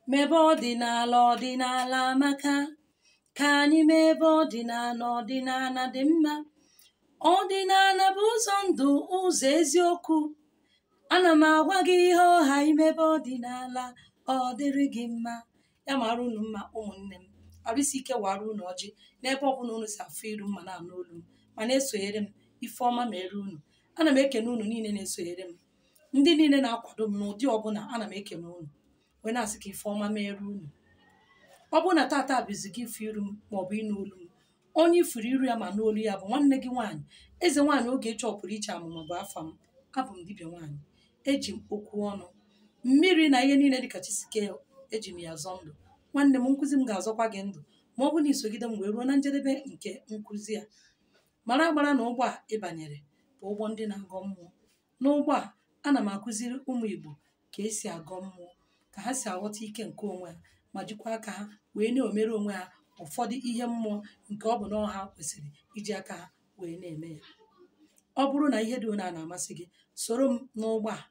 mebe ọdịnala ọdịnala amaka ka anyị mebe ọdịnala ọdịnala dị mma ọdịnala bụ ụzọ ndụ ụzọ eziokwu ana m agwa gị ihe ọha imebe ọdịnala ọ dịrị gị mma ya mara unu mma ụmụnne m arụsi ike wara unu ọjị n'ebe ọbụla unu si afụ iru mma na anụ olu m ma na-esonyere m ifeọma mere unu ana m ekene unu niile na-esonyere m ndị niile na-akwado m n'ụdị ọbụla ana m ekene unu wee na-asị ka ifeọma mere unu ọ bụrụ na tata bụzi gị ifu iru m maọbụ ịnụ olu m onye ifuru iru ya ma n'olu ya bụ nwanne gị nwaanyị eze nwaanyị oge chọpụrụ iche amụma bụ afa m abụ m dibịa nwaanyị eji m okwu ọnụ mmiri na ihe niile dịka chisike eji m ya zọọ ndụ nwanne m nkụzi m ga-azọkwa gị ndụ ma ọ bụ na isogide m wee ruo na njedebe nke nkụzi a mara agbara na ụgbọ a ịbanyere bụ ụgbọ ndị na-agọ mmụọ n'ụgbọ a ana m akụziri ụmụ igbo ka esi agọ mmụọ ka ha si aghọta ike nke onwe ha ma jikwa aka ha wee na-omere onwe ha ụfọdụ ihe mmụọ nke ọ bụ na ọha kwesịrị iji aka ha wee na-eme ya ọ bụrụ na ihe dị one a na-amasị gị soro m n'ụgbọ a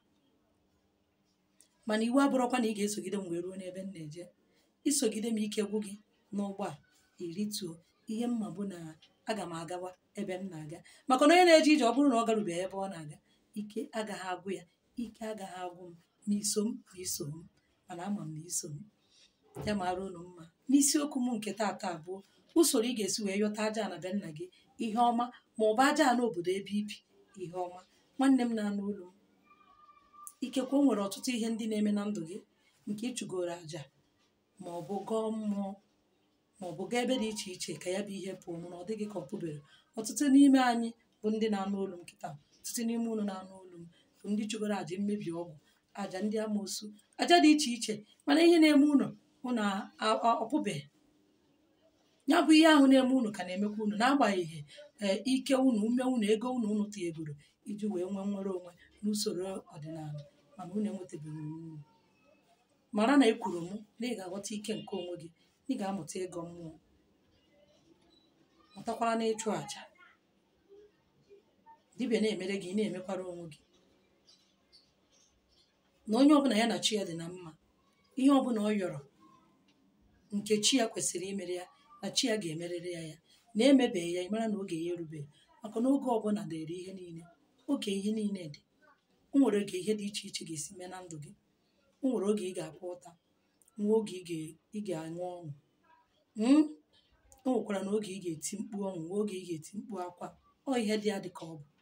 mana iwu abụrụkwa na ị ga-esogide m wee ruo n'ebe m na-eje isogide m ike gwụ gị n'ụgbọ a irituo ihe mma bụ na aga m agawa ebe m na-aga maka na onye na-eje ije ọ bụrụ na ọ garubeghị ebe ọ na-aga ike agaghị agwụ ya ike agaghị agwụ m ma iso m ma iso m mana ama m na iso m ya mara unu mma n'isiokwu m nke taata abụọ usoro ị ga-esi wee yọta aja na be nna gị ihe ọma ma ọ bụ aja na obodo ebe ibi ihe ọma nwanne m na-anụ olu m ikekwe o nwere ọtụtụ ihe ndị na-eme na ndụ gị nke ịchụgoro aja ma ọ bụ gọọ mmụọ ma ọ bụ gaa ebe dị iche iche ka ya bụ ihe pụọ mana ọ dịghị ka ọ pụbere ọtụtụ n'ime anyị bụ ndị na-anụ olu m kịta ọtụtụ n'ime unu na-anụ olu m bụ ndị chụgoro aja mmebi ọgwụ aja ndị amoosu aja dị iche iche mana ihe na-eme unu unu ọpụbeghị ya bụ ihe ahụ na-eme unu ka na-emekwa unu n'agbanyeghị ee ike unu ume unu ego unu unu tinyegoro iji wee nwee nwere onwe n'usoro ọdịnala mana unu enwetabeghị unu mara na ekwuru m na ị ga-aghọta ike nke onwe gị ị ga-amụta ịgọ mmụọ mụtakwara na ịchụ àjà dibịa na-emere gị ị na-emekwara onwe gị na onye ọbụla ya na chi ya dị na mma ihe ọbụla ọ yọrọ nke chi ya kwesịrị imere ya na chi ya ga-emerịrị ya ya na-emebeghị ya ịmara na oge ya erubeghị maka na oge ọbụla dịrị ihe niile oge ihe niile dị o nwere oge ihe dị iche iche ga-esi mee na ndụ gị o nwere oge ị ga-akwa ụta nwa oge ị ga-aṅụ ọṅụ o nwekwara na oge ị ga-eti mkpu ọṅụ nwa oge ị ga-eti mkpu akwa ọ ihe dị ya dị ka ọ bụ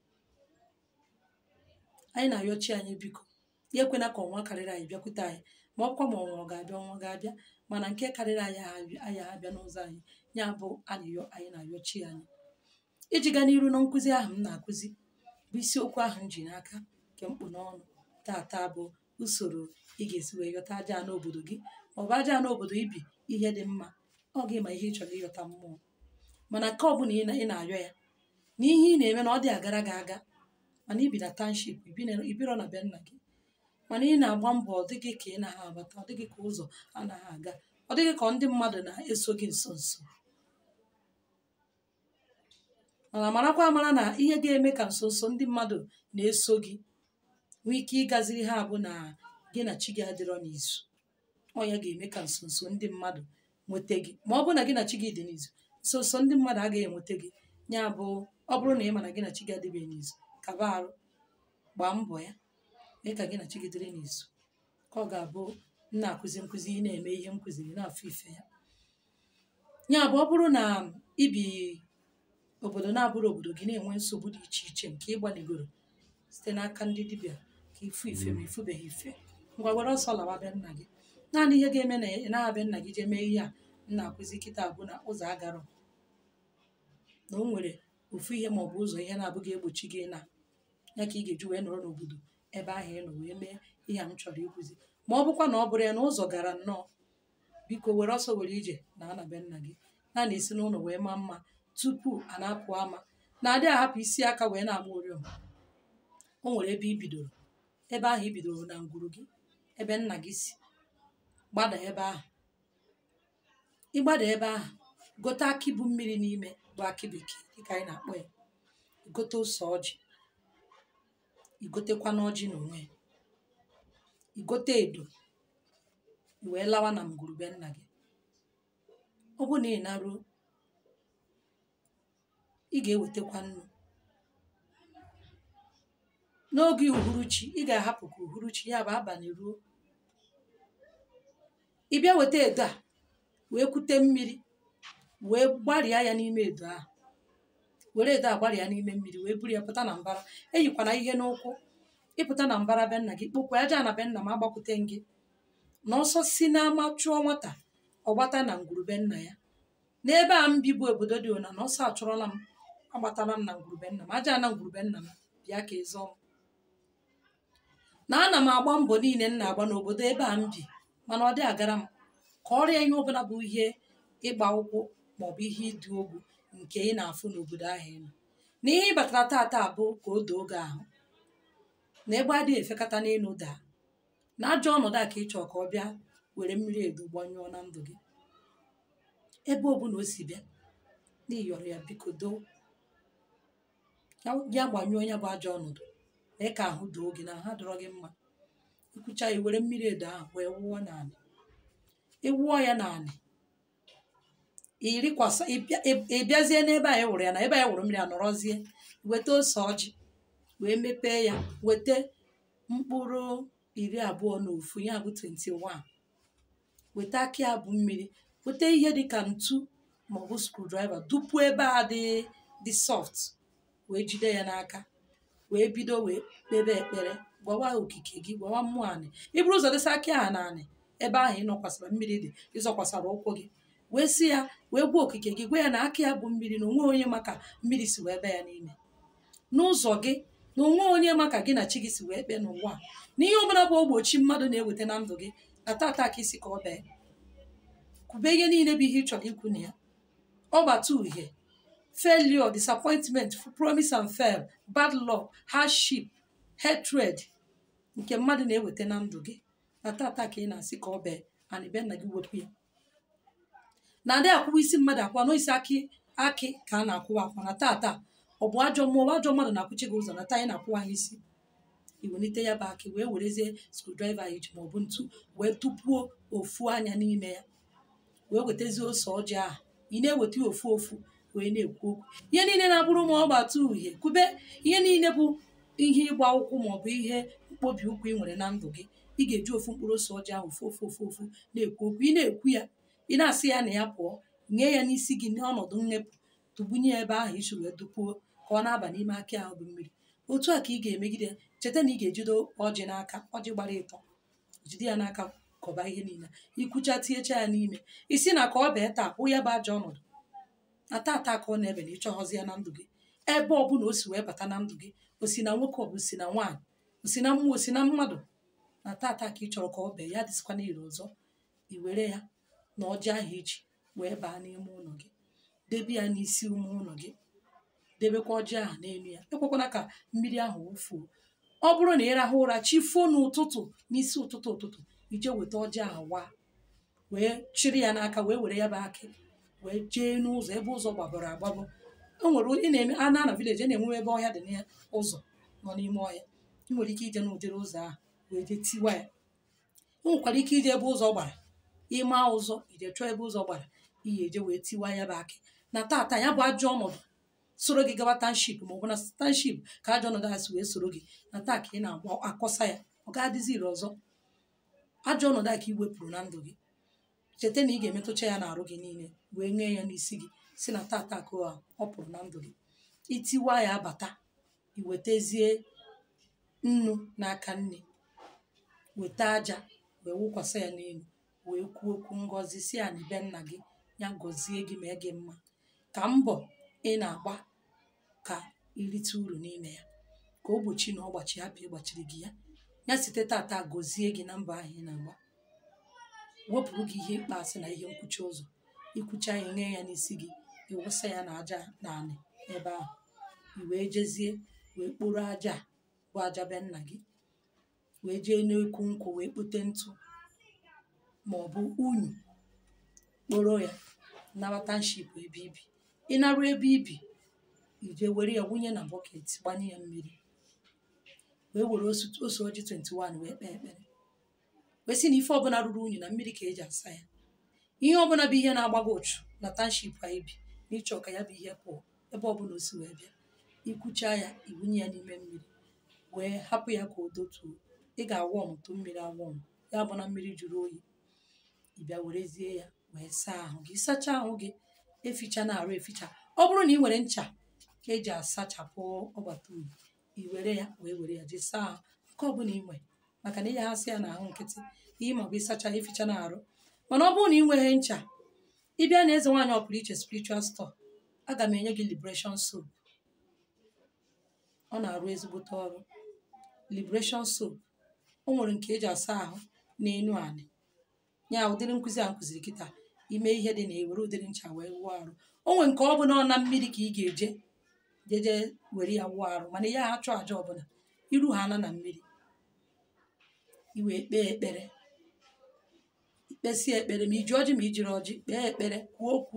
anyị na-arịọ chi anyị biko ya ekwena ka ọnwa karịrị anyị bịakwute anyị ma ọ bụkwa ma ọnwa ọ ga-abịa ọnwa ga-abịa mana nke karịrị anyị anyị abịa n'ụzọ anyị ya bụ arịrịọ anyị na-arịọ chi anyị iji gaa n'iru na nkụzi ahụ m na-akụzi bụ isiokwu ahụ m ji n'aka nke mkpu n'ọnụ tata bụ usoro ị ga-esi wee yọta aja n'obodo gị ma ọ bụ aja n'obodo ibi ihe dị mma ọ gị ma ihe ị chọrọ ịyọta mmụọ mana nke ọ bụla ị na-arịọ ya na ihe ị na-eme na ọ dị agara gị aga mana ibi na township ibiro na be nna gị mana ị na-agba mbọ ọ dịghị ka ị naghị abata ọ dịghị ka ụzọ anaghị aga ọ dịghị ka ndị mmadụ na-eso gị nso nso mana marakwa amara na ihe ga-eme ka nso nso ndị mmadụ na-eso gị nwee ike ịgaziri ha abụ na gị na chi gị adịrọ n'izu ọ ya ga-eme ka nso nso ndị mmadụ nweta gị ma ọ bụrụ na gị na chi gị dị n'izu nso nso ndị mmadụ agaghị enweta gị ya bụ ọ bụrụ na ị ma na gị na chi gị adịbeghị n'izu kaba arụ gbaa mbọ ya mee ka gị na chi gị dịrị n'izu ka ọ ga-abụ nna akụzi nkụzi ị na-eme ihe m kụziri na-afụ ife ya ya bụ ọ bụrụ na ibi obodo na-abụrụ obodo gị na-enwe nsogbu dị iche iche nke ịgbanigoro site n'aka ndị dibịa ka ifu ife ma ifubeghị ife ngwa were ọsọ lawa be nna gị naanị ihe ga-eme na ị na-abịa nna gị jee mee ihe a nna akụzi kịta bụ na ụzọ agarọ na o nwere ofu ihe ma ọ bụ ụzọ ihe na-abụghị egbochi gị na ya ka ị ga-eji wee nọrọ n'obodo ebe ahụ ị nọ wee mee ihe a m chọrọ ịkụzi ma ọ bụkwa na ọ bụrụ ya na ụzọ gara nnọọ biko were ọsọ were ije na anabe nna gị naanị isi n'ụlọ wee maa mma tupu a na-apụ ama na-adị ahapụ isi aka wee na-ama oriọm o nwere ebe i bidoro ebe ahụ i bidoro na ngwuru gị ebe nna gị si gbada ebe ahụ ịgbada ebe ahụ gote akị bụ mmiri n'ime bụ akị bekee dịka anyị na-akpọ ya igote ose ọjị igotekwa n'ọjị n'onwe ya igote edo i wee lawa na ngwurube nna gị ọ bụ na ị naruo ị ga-ewetakwa nnu n'oge uhuruchi ị ga-ahapụ ka uhuruchi ya bụ abalị ruo ị bịa weta edo a wee kute mmiri wee gbarịa ya n'ime edo ahụ were edo a gbarịa n'ime mmiri wee buru ya pụta na mbara eyikwana ihe n'ụkwụ ịpụta na mbara be nna gị kpokwa aja na be nna m agbakwute gị na ọsọ si n'ama chụọ nwata ọgbata na ngwurube nna ya n'ebe a m bi bụ obodo dị ụna na ọsọ achụrụla m agbatala m na ngwurube nna m aja na ngwurube nna m bịa ka ịzọ m na ana m agba mbọ niile m na-agba n'obodo ebe a m bi mana ọ dị agara m ka ọrịa ihe ọbụla bụ ihe ịgba ụkwụ maọbụ ihe ịdị ogwu nke ị na-afụ n'obodo ahụ ị nọ n'ihe ị batara taata bụ ka o doo oge ahụ na ebe adịghị efekata n'elu daa na ajọ ọnọdụ a ka ị chọọ ka ọ bịa were mmiri edo gbanyụọ na ndụ gị ebe ọ bụla o si bịa n'ịyọrọ ya biko doo ya gbanyụọ ya bụ ajọ ọnọdụ mee ka ahụ doo gị na ha dọrọ gị mma ikwucha ya were mmiri edo ahụ wee wụọ n'anị ịwụọ ya n'anị irikwasa ị bịazie n'ebe a wụrụ ya na ebe a wụrụ mmiri a nọrọzie weta ose ọjị wee mepee ya weta mkpụrụ iri abụọ na ofu ya bụ 21 weta akị abụ mmiri weta ihe dịka ntu maọbụ screwdriver dupuo ebe a dị dị soft wee jide ya n'aka wee bido wee kpebe ekpere gwawa okike gị gwawa mmụọ anị iburu ụzọ dịsa akị ahụ na anị ebe ahụ ịnọkwasara mmiri dị ịzọkwasara ụkwụ gị wee si ya wee gwa okike gị gwa ya na aka ya bụ mmiri na onwe onye maka mmiri si wee be ya n'ime n'ụzọ gị na onwe onye maka gị na chi gị si wee kpee n'ụwa a n'ihe ọbụla bụ ogbochi mmadụ na-eweta na ndụ gị na tata ka isi ka ọ bee kwube ihe niile bụ ihe ị chọrọ ikwu na ya ọgbata uhie failure disappointment promise and fail bad luck hardship hatred nke mmadụ na-eweta na ndụ gị na tata ka ị na-asị ka ọ bee ana be nna gị wepụ ya na adị akwụwa isi mmadụ akwa n'isi akị akị ka a na-akwụwa akwa na tata ọ bụ ajọ mmụọ ajọ mmadụ na-akwụchi gị ụzọ na taa anyị na-akwụwa ha isi iwelite ya bụ akị wee werezie screwdriver iji maọbụ ntu wee tupuo ofu anya n'ime ya wee wetazie ose ọjị ahụ ị na-eweta ya ofu ofu wee na-ekwu okwu ihe niile na-abụrụ ma ọ gbata uhie kwube ihe niile bụ ihe ịgba ụkwụ maọbụ ihe mkpobi ụkwụ ị nwere na ndụ gị ị ga-eji ofu mkpụrụ ose ọjị ahụ ofu ofu ofu ofu na-ekwu okwu ị na-ekwu ya ị na-asị ya na ya pụọ nye ya n'isi gị n'ọnọdụ mmepụ tụgbunye ebe ahụ isi wee dupuo ka ọ na-aba n'ime akị ahụ bụ mmiri otu a ka ị ga-emegide cheta na ị ga-ejide ọjị n'aka ọjị gbara ịtọ jide ya n'aka kọba ihe niile ikwucha tinyecha ya n'ime isi na ka ọ bee taa kwụ ya bụ ajọ ọnọdụ na tata ka ọ na-ebe na ịchọghọzi ya na ndụ gị ebe ọbụla o si wee bata na ndụ gị o si na nwoke ọ bụ si na nwaanyị o si na mmụọ o si na mmadụ na tata ka ị chọrọ ka ọ bee ya dịsịkwa n'ire ọzọ i were ya na ọjị ahụ iji wee baa n'ime ụlọ gị debe ya n'isi ume ụlọ gị debekwa ọjị ahụ n'elu ya ekwekwana ka mmiri ahụ wụfuo ọ bụrụ na ị rahụ ụra chifuo n'ụtụtụ n'isi ụtụtụ ụtụtụ ije weta ọjị ahụ waa wee chịrị ya n'aka wee were ya bụ akị wee jee n'ụzọ ebe ụzọ gbabara agbabọ o nwere ị na-eme a na vileji a na-enwe ebe ọhịa dị n'ụzọ nọ n'ime ọhịa ị nwere ike ije n'ụdịrị ụzọ ahụ wee jee tiwa ya ị nwekwara ike ije ebe ụzọ gbara ịma ụzọ ije chọọ ebe ụzọ gbara iyi eje wee tiwa ya bụ akị na tata ya bụ ajọ ọnọdụ soro gị gaba tanship ma ọ bụ na tanship ka ajọ ọnọdụ ha si wee soro gị na taa ka ị na-agba akọsa ya ọ ga-adịzi ire ọzọ ajọ ọnọdụ a ka ị wepụrụ na ndụ gị cheta na ị ga-emetụcha ya n'arụ gị niile wee ṅee ya n'isi gị si na tata ka ọ pụrụ na ndụ gị itiwa ya abata iwetazie nnu n'aka nne weta aja wee wụkwasị ya n'elu wee kwuo okwu ngọzi si ya n'ibe nna gị ya gọzie gị mee gị mma ka mbọ ị na-agba ka irite uru n'ime ya ka o gbochi na ọgbachi hapụ ịgbachiri gị ya ya site tata gọzie gị na mbọ ahụ ị na-agba wepụrụ gị ihe ịkpasị na ihe nkwuchi ụzọ ikwucha ya nye ya n'isi gị ịwụsa ya na aja na anị ebe ahụ i wee jezie wee kporo aja bụ aja be nna gị wee jee n'ekwu nkwụ wee kpote ntụ ma ọ bụ unyi kporo ya nabata nship ebe ibi ịnarụ ebe ibi ije were ya wunye na bọket gbanye ya mmiri wee were ose ọjị 21 wee kpee ekpere wee sị na ife ọbụla ruru unyi na mmiri ka eji asa ya ihe ọbụla bụ ihe na-agbago ụchụ na tanship anyị bi na ịchọ ka ya bụ ihe pụọ ebe ọbụla o si wee bịa ikwucha ya ibunye ya n'ime mmiri wee hapụ ya ka o dotuo ị ga-awọ ọmụtụ mmiri awọm ya bụ na mmiri jụrụ oyi ị bịa werezie ya wee saa ahụ gị sachaa ahụ gị eficha na arụ eficha ọ bụrụ na ị nwere ncha ka eji asachapụ ọgbata oyi i were ya wee were ya jee saa ahụ nke ọbụla ị nwere maka na ịyaghasị ya n'ahụ nkịtị ihe ma ọ bụ ịsacha ya eficha na arụ mana ọ bụrụ na ị nweghị ncha ịbịa na eze nwaanyị ọpụrụ iche spiritual store aga m enye gị liberation soap ọ na-arụ ezigbote ọrụ liberation soap o nwere nke eji asa ahụ n'enu anị ya ụdịrị nkụzi a nkụziri kịta ime ihe dị na ewere ụdịrị ncha wee wụọ arụ o nwere nke ọ bụla ọ na mmiri ka ị ga-eje jeje were ya wụọ arụ mana ya achụ aja ọbụla iru ha ana na mmiri iwee kpee ekpere ikpesie ekpere ma iji ọjị ma ijiri ọjị kpee ekpere kwuo okwu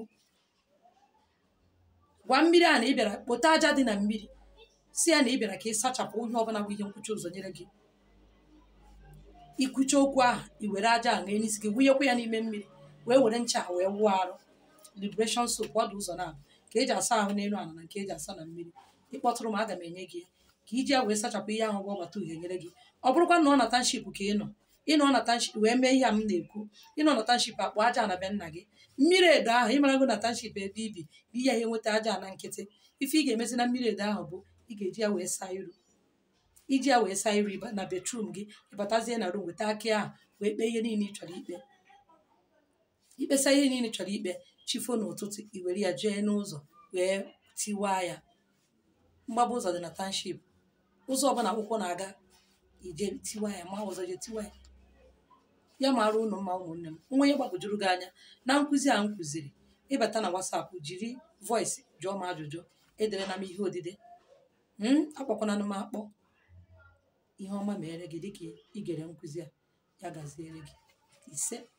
gwa mmiri a na ị bịara kpota aja dị na mmiri si ya na ị bịara ka ị sachapụ ihe ọbụla bụ ihe nkwụcha ụzọ nyere gị ikwucha okwu ahụ i were aja a ṅee n'isi gị wụnyekwa ya n'ime mmiri wee were ncha wee wụọ arụ liberation soap ọ dị ụzọ na ka eji asa ahụ n'elu ala na nke eji asa na mmiri ịkpọtụrụ m aga m enye gị ya ka iji ya wee sachapụ ihe ahụ bụ ọgbata uhie nyere gị ọ bụrụkwa na ọ na tanship ka ị nọ ịnọ na tanship wee mee ihe a m na-ekwu ịnọ na tanship akpọ aja na be nna gị mmiri edo ahụ ịmarago na tanship ebe ibi bụ ihe ya enweta aja na nkịtị ife ị ga-emezi na mmiri edo ahụ bụ ị ga-eji ya wee saa iru iji ya wee saa iru ịba na betrum gị ịbatazie na rum weta akị ahụ wee kpee ihe niile ị chọrọ ikpe ikpesa ihe niile ị chọrọ ikpe chifo n'ụtụtụ i were ya jee n'ụzọ wee tiwaa ya mgbaba ụzọ dị na tanship ụzọ ọbụla akwụkwọ na-aga ije tiwa ya ma ọzọ je tiwa ya ya mara ụnụ mma ụmụnne m nwa onye gbagojuru gị anya na nkụzi a m kụziri ịbata na wasapụ jiri voice jụọ m ajụjụ edere na m ihe odide akpọkwana m akpọ ihe ọma mere gị dịka igere nkụzi a ya gaziere gị ise